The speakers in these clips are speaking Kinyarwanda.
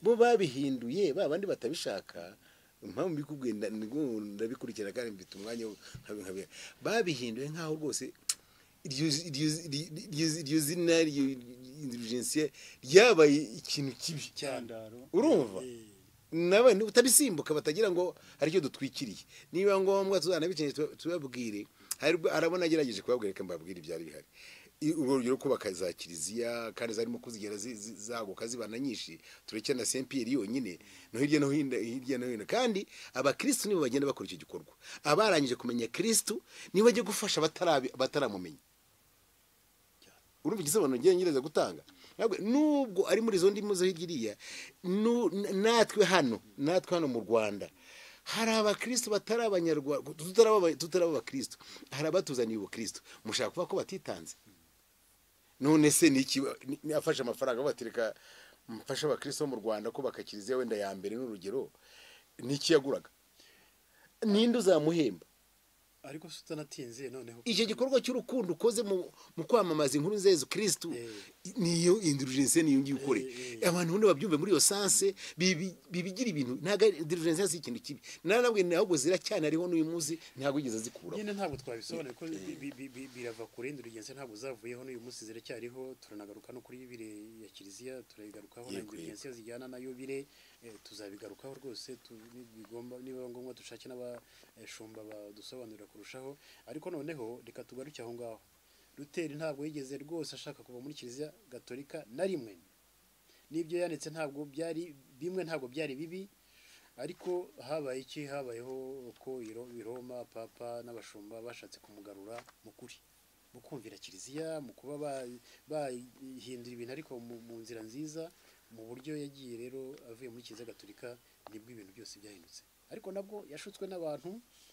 bo babihinduye ba bandi batabishaka impamvu mbikubwiye nda- nda- ndabikurikira kandi mfite umwanya wo nkabi- nkabi- babihinduye nk'aho rwose iryo iryo- iryo- iryo- iryo zina iryo intelligence ryabaye ikintu kibi cyandaro urumva Eh, nawe utabisimbuka batagira ngo hari icyo dutwikiriye niba ngombwa tuzanabikeneye tuba- tubabwire hari ubwo- harabona agerageje kubabwira reka mbabwire ibyari bihari I- urugero kubaka za kiliziya kandi zarimo kuzigera zi- zi- zaguka zibana nyinshi tureke na saint pierre yonyine no hirya no hino hirya no hino kandi abakirisitu nibo bagenda bakora icyo gikorwa abarangije kumenya kirisitu nibo bajya gufasha batarabi- bataramumenye urumva igisobanuro ngerageza gutanga ntabwo nubwo ari muri izo ndimi zo hirya iriya nu- n- natwe hano natwe hano mu rwanda hari abakristo batari abanyarwanda tutaraba aba- tutaraba abakristo hari abatuzaniye ubukristo mushaka kuvuga ko batitanze none se ni iki ni- ni- afashe amafaranga batereka mfashe abakristo bo mu rwanda kubaka kiliziya wenda ya mbere n'urugero ni iki yaguraga ninde uzamuhemba ariko se utanatinze noneho icyo gikorwa cy'urukundo ukoze mu mu kwamamaza inkuru nziza kirisitu Eh. niyo indulgence niyo ngiyo ukore Eh, abantu bundi babyumve muri iyo sanse bibi- bibigira ibintu ntabwo ari- indulgence si ikintu kibi nanabwe ntabwo zira cyane ariho n'uyu munsi ntabwo yigeze azikuraho nyine ntabwo twabisobanura kuko bi- bi- bi- birava kure indurigence ntabwo zavuyeho n'uyu munsi ziracyariho turanagaruka no kuri yubire ya kiliziya turayigarukaho na Yego, indurigence zijyana na yubire eh, tuzabigarukaho rwose tu- ni- bigomba niba ngombwa dushake n'abashumba badusobanurira kurushaho ariko noneho reka tugaruke aho ngaho ruteri ntabwo yigeze rwose ashaka kuva muri kiliziya gatolika na rimwe n'ibyo yanditse ntabwo byari bimwe ntabwo byari bibi ariko habaye iki habayeho ko iro- i Roma papa n'abashumba bashatse kumugarura mu kuri mu kumvira kiliziya mu kuba ba- bahindura ibintu ariko mu mu nzira nziza mu buryo yagiye rero avuye muri kiliziya gatolika nibwo ibintu byose byahindutse ariko nabwo yashutswe n'abantu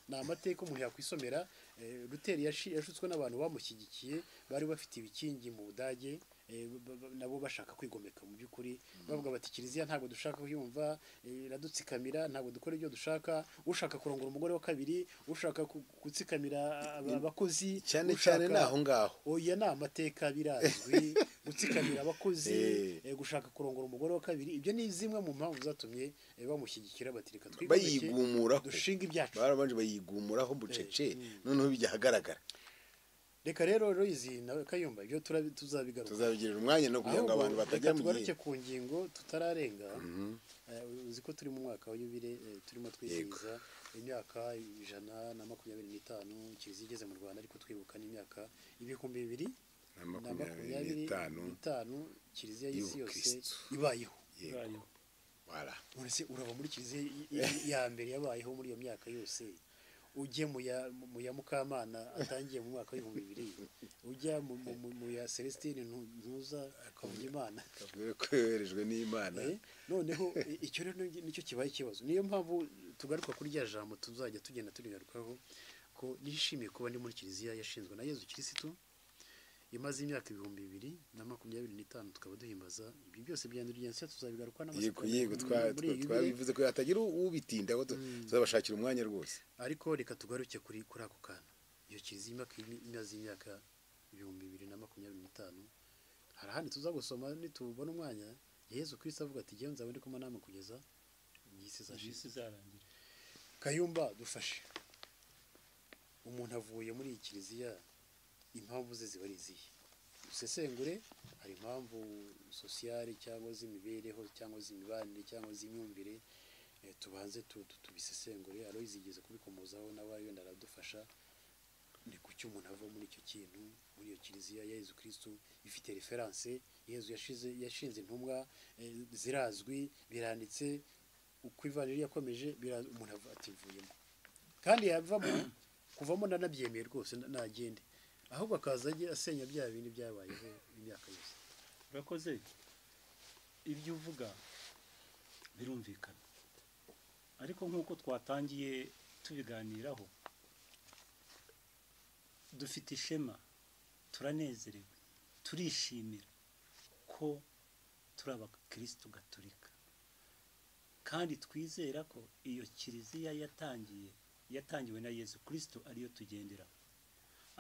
ni amateka umuntu yakwisomera eh, ruteri yashi- yashutswe n'abantu bamushyigikiye bari bafite ibikingi mu budage eh, ba- ba- nabo bashaka kwigomeka mu by'ukuri bavuga bati kiliziya ntabwo dushaka kuyumva eh, iradutsikamira ntabwo dukora ibyo dushaka ushaka kurongora umugore wa kabiri ushaka ku- gutsikamira aba- abakozi cyane cyane ushaka- ni aho ngaho oya ni amateka birazwi gutsikamira abakozi Eh. eh, gushaka kurongora umugore wa kabiri ibyo ni zimwe mu mpamvu zatumye eh, bamushyigikira batireka bayigumuraho dushinga ibyacu barabanje bayigumuraho bucece noneho bijya ahagaragara reka rero royizi nawe kayumba ibyo turabi- tuzabigaruka tuzabigirira umwanya no kugira ngo Ahubwo, abantu reka batajya mu gihe tugaruke ku ngingo tutararenga Eh, uzi ko turi mu mwaka wa yubire eh, turimo twizihiza imyaka ijana na makumyabiri n'itanu kiliziya igeze mu rwanda ariko twibuka n'imyaka ibihumbi bibiri na na makumyabiri makumyabiri n'itanu n'itanu kiliziya y'isi yose y'Ubukristo. ibayeho yego Voilà. none se urava muri kiliziya i- i- ya mbere yabayeho muri iyo myaka yose ujye mu ya- mu ya mukamana atangiye mu mwaka w'ibihumbi bibiri ujya mu- mu- mu- mu ya celestine Ntu- ntuza akavuga imana Kavuga ko yoherejwe n'imana Eh, noneho i- icyo rero ni- nicyo kibaye ikibazo niyo mpamvu tugaruka kuri rya jambo tuzajya tugenda turigarukaho ko nishimiye kuba ndi muri kiliziya yashinzwe na yezu kirisitu imaze imyaka ibihumbi bibiri na makumyabiri n'itanu tukaba duhimbaza ibyo byose bya indurigensiya tuzabigaruka yego n'amatsiko yego twa- muri iyi twa- Bibiliya. twabivuze ko hatagira ubitindaho tu- tuzabashakira umwanya rwose ariko reka tugaruke kuri kuri ako kantu iyo kiliziya imyaka imaze imyaka ibihumbi bibiri na makumyabiri n'itanu hari ahandi tuzagusoma nitubona umwanya yezu kirisi avuga ati ngewe nzaba ndi kumwe namwe kugeza mu isi izashize isi izarangira kayumba dufashe umuntu avuye muri iyi kiliziya impamvu ze ziba ari izihe dusesengure hari impamvu sosiyale cyangwa z'imibereho cyangwa z'imibanire cyangwa z'imyumvire eh, tubanze tu- tu- tubisesengure aro izigeze kubikomozaho nawe wenda aradufasha ni kuki umuntu ava muri icyo kintu muri iyo kiliziya ya yezu kirisitu ifite referanse yezu yashize yashinze intumwa eh, zirazwi biranditse uko ivaniri yakomeje bira- umuntu ava- ati mvuyemo kandi yavamo kuvamo ndanabyemeye rwose nda- nagende ahubwo akaza ajya asenya bya bindi byabayeho imyaka yose urakoze ibyo uvuga birumvikana ariko nk'uko twatangiye tubiganiraho dufite ishema turanezerewe turishimira ko turi abakirisitu gatolika kandi twizera ko iyo kiliziya yatangiye yatangiwe na yezu kirisito ariyo tugenderaho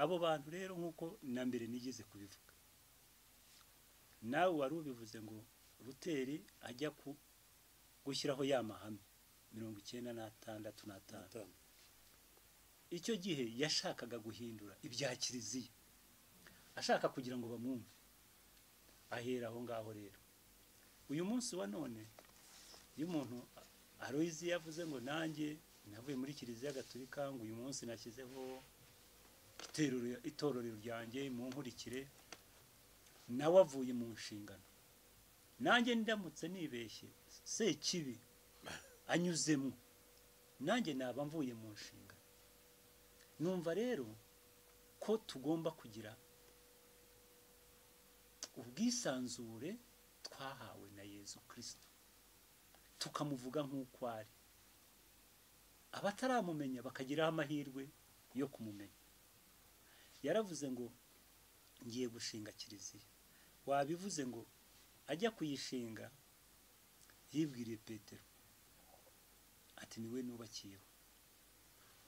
abo bantu rero nk'uko na mbere nigeze kubivuga nawe wari ubivuze ngo ruteri ajya ku gushyiraho ya mahame mirongo icyenda n'atandatu n'atanu atanu icyo gihe yashakaga guhindura ibya kiliziya ashaka kugira ngo bamwumve ahera aho ngaho rero uyu munsi wa none iyo umuntu aroyizi yavuze ngo nanjye navuye muri kiliziya gaturika ngo uyu munsi nashyizeho iterero- itorero ryanjye mu nkurikire nawe avuye mu nshingano nanjye ndamutse nibeshye se kibi anyuzemo nanjye naba mvuye mu nshingano numva rero ko tugomba kugira ubwisanzure twahawe na yezu kirisito tukamuvuga nk'uko ari abataramumenya bakagiraho amahirwe yo kumumenya yaravuze ngo ngiye gushinga kiliziya wabivuze ngo ajya kuyishinga yibwiriye petero ati niwe nubakiyeho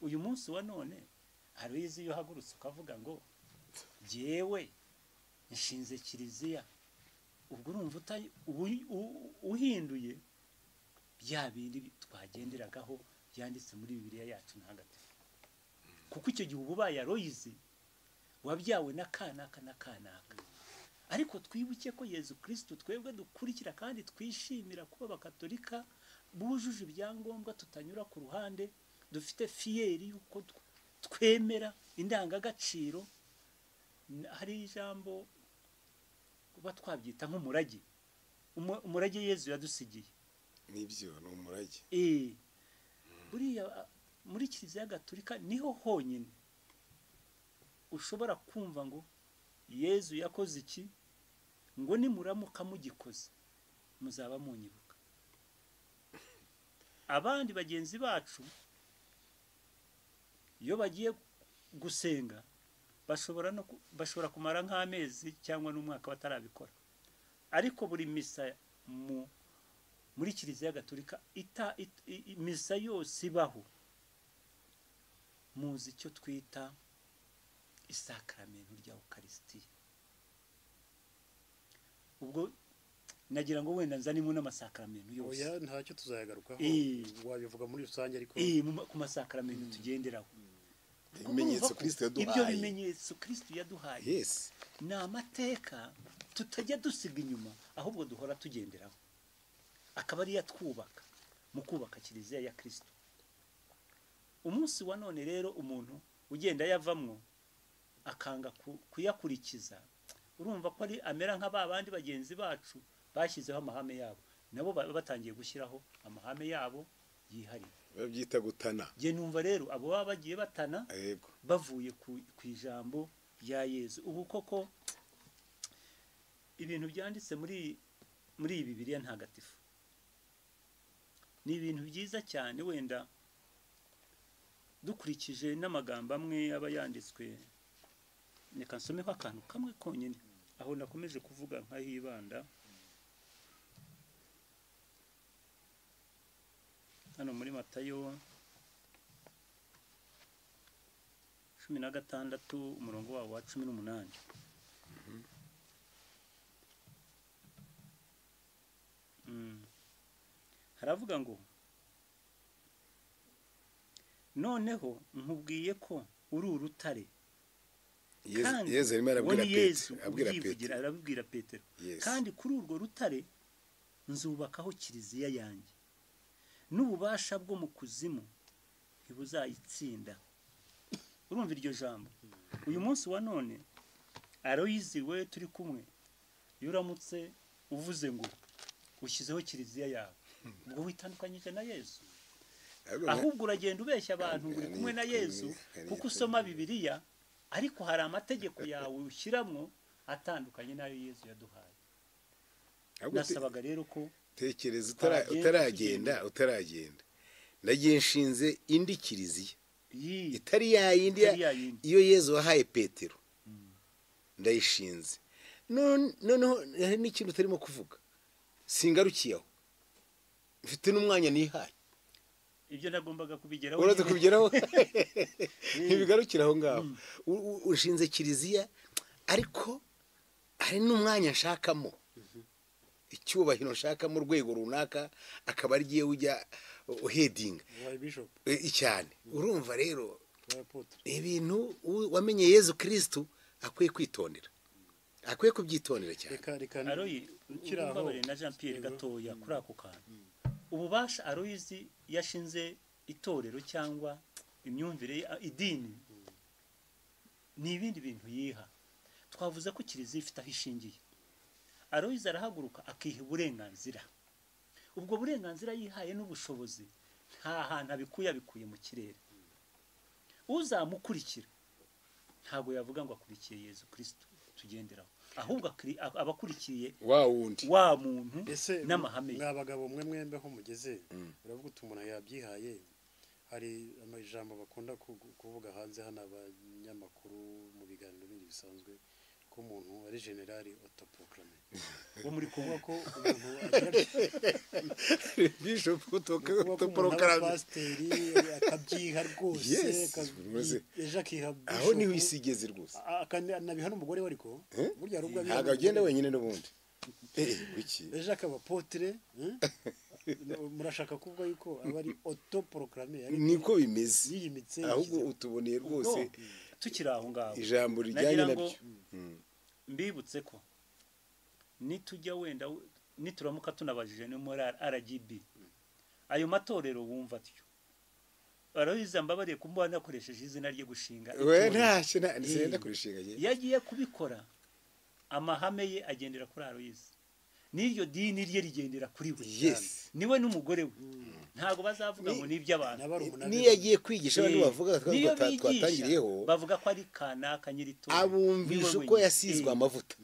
uyu munsi wa none hari izi iyo uhagurutse ukavuga ngo jyewe nshinze kiliziya ubwo urumva uta- uwi- u- uhinduye bya bindi twagenderagaho byanditse muri bibiliya yacu ntagatifu kuko icyo gihe uba ubaye aroyizi wabyawe na kanaka na kanaka ariko twibuke ko yezu kirisito twebwe dukurikira kandi twishimira kuba abakatolika bujuje ibyangombwa tutanyura ku ruhande dufite fiyeri y'uko tw- twemera indangagaciro N- hari ijambo kuba twabyita nk'umurage Umu- umurage yezu yadusigiye nibyo ni umurage Eh, buriya a- muri kiliziya gaturika niho honyine ushobora kumva ngo yezu yakoze iki ngo nimuramuka mugikoze muzaba munyibuka abandi bagenzi bacu iyo bagiye gusenga bashobora no ku- bashobora kumara nk'amezi cyangwa n'umwaka batarabikora ariko buri misa mu muri kiliziya gatolika ita, it- i- i- misa yose ibaho muzi icyo twita isakaramentu rya ukarisitiya ubwo nagira ngo wenda nzanemo n'amasakaramentu yose oya ntacyo tuzayagarukaho Eh. wabivuga muri rusange ariko Eh, mu ma- ku masakaramentu tugenderaho Kuko ibimenyetso urumva ko kirisito ibyo yaduhaye bimenyetso kirisito yaduhaye yesi ni amateka tutajya dusiga inyuma ahubwo duhora tugenderaho akaba ariyo atwubaka mu kubaka kiliziya ya kirisito umunsi wa none rero umuntu ugenda yavamwo akanga ku- kuyakurikiza urumva ko ari amera nka ba bandi bagenzi bacu bashyizeho amahame yabo nabo ba- batangiye gushyiraho amahame yabo yihariye babyita gutana njye numva rero abo baba bagiye batana yego bavuye ku ku ijambo rya yezu ubu koko ibintu byanditse muri muri iyi bibiliya ntagatifu ni ibintu byiza cyane wenda dukurikije n'amagambo amwe aba yanditswe reka nsomeho akantu kamwe konyine aho nakomeje kuvuga nk'ahibanda hano muri matayo cumi na gatandatu umurongo wabo wa cumi n'umunani Mm. haravuga ngo noneho nkubwiye ko uri urutare Yezu- kandi yezu arimo uwo arabwira ni yesu petero abwira ubyivugira petero arabibwira petero Yes. kandi kuri urwo rutare nzubakaho kiliziya yanjye n'ububasha bwo mu kuzimu ntibuzayitsinda urumva iryo jambo uyu munsi wa none aroyizi we turi kumwe iyo uramutse uvuze ngo ushyizeho kiliziya yawe ubwo witandukanyije na yesu Ahubwo nka- ahubwo uragenda ubeshya abantu ngo uri kumwe na yezu kuko usoma bibiliya ariko hari amategeko yawe ushyiramo atandukanye n'ayo yezu yaduhaye ahubwo te- nasabaga rero ko tekereza twagenda utara- utaragenda utaragenda nagiye nshinze indi kiliziya iyi itari ya yindi ya- itari ya yindi. iyo yezu wahaye petero ndayishinze None- noneho hari n'ikintu utarimo kuvuga singarukiye aho mfite n'umwanya nihaye ibyo nagombaga kubigeraho uraza nyine. kubigeraho ntibigarukira aho ngaho U- u- ushinze kiliziya ariko hari n'umwanya nshakamo icyubahiro nshaka mu rwego runaka akaba ari yewe ujya uhedinga wabaye bishopu eh, cyane urumva rero wabaye apotre ni ibintu u- wamenye yezu kirisitu akwiye kwitondera akwiye kubyitondera cyane reka reka aroyi ukiri aho umbabare na jean pierre Yego. gatoya kuri ako kantu ububasha aroyizi yashinze itorero cyangwa imyumvire ye, a- idini ni ibindi bintu yiha twavuze ko kiliziya ifite aho ishingiye aroyizi arahaguruka akiha uburenganzira ubwo burenganzira yihaye n'ubushobozi nta hantu abikuye abikuye mu kirere uzamukurikira ntabwo yavuga ngo akurikiye yezu kirisito tugenderaho ahubwo akiri- a- aba akurikiye wa wundi wa muntu ese n'amahame ye mwa bagabo mwe mwembe aho mugeze uravuga uti umuntu yabyihaye hari amajambo bakunda ku- kuvuga hanze hano abanyamakuru mu biganiro bindi bisanzwe ko umuntu ari generali otopokarame wo muri kuvuga kongo ko umuntu agira bishopu kuba umuntu aba toporokarame pasiteri akabyiha rwose Yes, akabi- rwose. ejo akiha aho niho bishop, isi igeze rwose a- akanabiha n'umugore we ariko Eh? burya hari ubwo abiha ntabwo agenda n'umugore. wenyine n'ubundi Eh, kuki ejo akaba potire murashaka kuvuga yuko aba ari otoporokaramu niko bimeze yiyimitse ahubwo yishyize- utuboneye rwose ubwo tukiri aho ngaho ijambo rijyanye nagira ngo nabyo mbibutse ko nitujya wenda we- nituramuka tunabajije no muri rgb ayo matorero wumva atyo arabiza mbabariye kumuba nakoresheje izina rye gushinga we itorero. ntacyo nta- sinenda kurishinga njye iyo agiye kubikora amahame ye agendera kuri aroyizi n'iryo dini rye rigendera kuri we Yes. niwe n'umugore we ntago bazavuga ngo ni iby'abantu na barumuna be niyo yagiye kwigisha abantu Eh, bavuga niyo twa- twa- bigisha, twatangiriyeho bavuga ko ari kanaka nyirito abumvisha uko yasizwe amavuta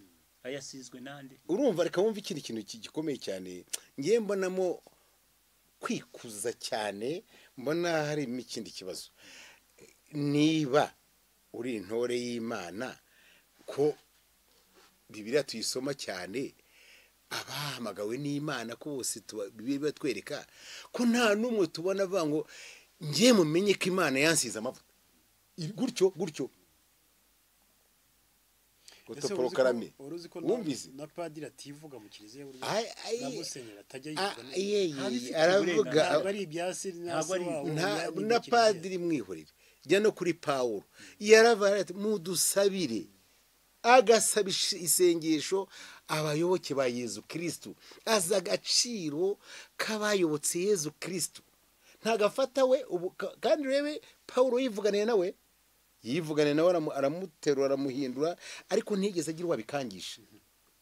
ayasizwe nande urumva reka wumva ikindi kintu ki- gikomeye cyane ngiye mbonamo kwikuza cyane mbona harimo ikindi kibazo niba uri intore y'imana ko bibiriya tuyisoma cyane abahamagawe n'imana ko bose tuba- bibiliya batwereka ko nta n'umwe tubona avuga ngo ngiye mumenye ko imana yansize amavuta gutyo gutyo Ese wari uzi ko- Otoprokarame. wari uzi ko na- wumvise na padiri ativuga mu kiliziya burya Ay- ay- na musenyeri atajya Ah, yivuga iye, iye, Nta bifite aravuga uburenganzira. ntabwo ari ibyasi Ntabwo ntabwo ari- nta- na padiri mwihorere jya no kuri pawulo yaravuye ati mudusabire agasaba ish- isengesho abayoboke ba yezu kirisitu azi agaciro k'abayobotse yezu kirisitu ntagafata we ubu ka- kandi urebe pawulo yivuganiye nawe yivuganiye nawe aramu- aramuterura aramuhindura ariko ntigeze agira uwo abikangisha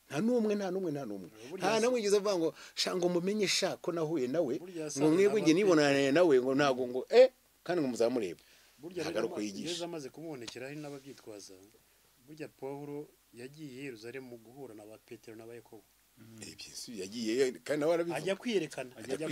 nta n'umwe nta n'umwe nta n'umwe nta n'umwe yigeze avuga ngo sha ngo mumenye sha ko nahuye nawe Burya ngo asanga mwebwe njye n'abateka. nibonane nawe ngo ntabwo ngo eh kandi ngo muzamureba burya ntabwo ari uko yigisha yezu amaze kumubonekera hari n'ababyitwaza burya pawulo yagiye i yeruzalemu guhura na ba petero n'abayakobo Eh, bien sûr, yagiye kandi nawe arabivuga ajya kwiyerekana ajya